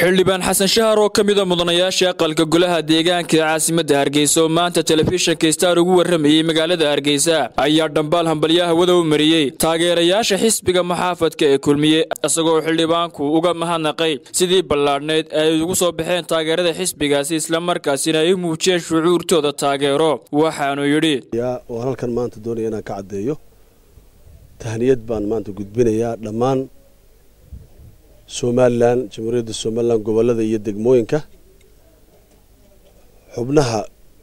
xildhibaan xasan shahar oo ka mida mudanayaasha aqalka golaha deegaanka ee caasimadda hargeysa oo maanta telefishinka star ugu warramayey magaalada hargeysa ayaa dhambaal hambalyo hawada u mariyey taageerayaasha xisbiga maxaafadka ee kulmiye isagoo xildhibaanku uga mahadnaqay sidii ballaadhnayd ay ugu soo baxeen taageerada xisbigaasi islamarkaasina ay u muujiyeen shucuurtooda taageero waxaanu yidhi waan halkan maanta doonaya inaan ka caddeeyo tahniyad baan maanta gudbinayaa dhammaan somalilan jamhuuriyadda somalilan gobollada iyo degmooyinka xubnaha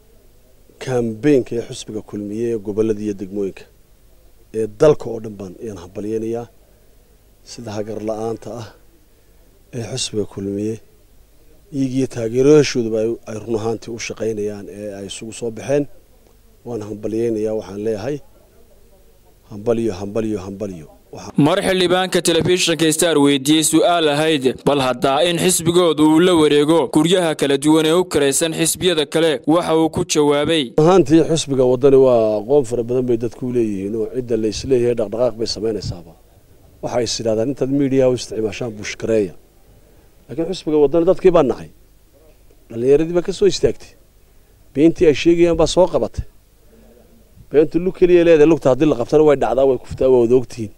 kambeynka ee xusbiga kulmiye ee gobollada iyo degmooyinka ee dalka oo dhan baan ayaan hambalyeynayaa sida hagar la-aanta ah ee xusbiga kulmiye iyagiyo taageerayaashooduba ay run ahaantii u shaqaynayaan ee ay isugu soo baxeen waan hambalyeynayaa waxaan leeyahay hambalyo hambalyo hambalyo mar xildhibaanka telefishinka star weydiiyey su'aal ahayd bal haddaa in xisbigooda uu la wareego guryaha kala duwan ee u karaysan xisbiyada kale waxa uu ku jawaabay ahaantii xusbiga waddani waa aqoon fara badan bay dadku leeyihiin oo cidda la isleeyahay dhaqdhaqaaq bay samaynaysaaba waxa is idhahdaan intaad miidiyaha u isticmaashaan bushkareeya laakiin xusbiga waddani dadkii baa nacay dhallinyaradii baa ka soo istaagtay beentii ay sheegayaan baa soo qabatay beentu lug keliya leedahay lugta haddii la qabtana way dhacdaa way kuftaa waa wada ogtihiin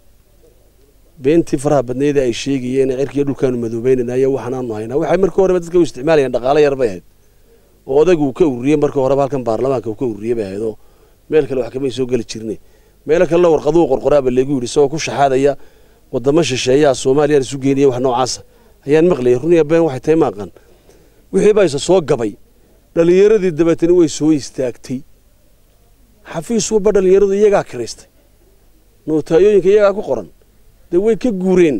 beentii faraha badnayda ay sheegayeen cirkiiyo dhulkaanu madoobeynanay waxaanaanu haynaa waxay markii horeba dadka u isticmaalayeen dhaqaalo yar bay ahayd oo odagu uu ka ururiyey markii horeba halkan baarlamaanka uu ka ururiyey bay ahayd oo meel kale wax kamay soo geli jirnay meelo kalena warqaduu qorqoraaba leegu yidhi isagoo ku shaxaadaya wadamo shisheeyaha soomaaliya isu geenaya wax noocaasa ayaan maqlayay runiya been waxay tahay maaqan wixii baa isa soo gabay dhallinyaradii dabeetana way soo istaagtay xafiis walba dhallinyaradu iyagaa kiraystay nootayooyinka iyagaa ku qoran dee way ka guureen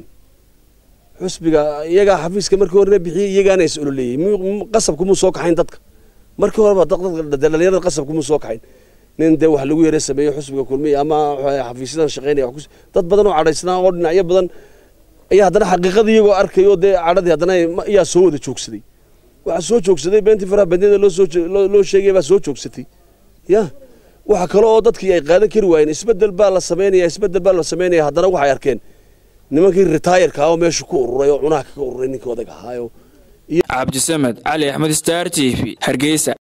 xusbiga iyagaa xafiiska markii horena bixiyey iyagaana is ololeeyey qasabkumuu soo kaxayn dadka markii horeba dhallinyarada qasabkumuu soo kaxayn nin dee wax lagu yara sameeyo xusbiga kulmiya ama xafiisyadan shaqeynaya dad badan oo cadhaysnaa oo dhinacyo badan ayaa haddana xaqiiqada iyagoo arkay oo dee cadhadii haddana ayaa soo wada joogsaday waxaa soo joogsaday beentii faraha badneeda loo sheegaya baa soo joogsatay ya waxa kale oo dadkii ay qaadan kari waayeen isbedel baa la sameynaya isbedel baa la sameynaya haddana waxay arkeen nimankii ritaayarka oo meesha ku ururay oo cunaha kaga ururay ninkii odag ahaayo cabdisamed cali axmed star t v hargeysa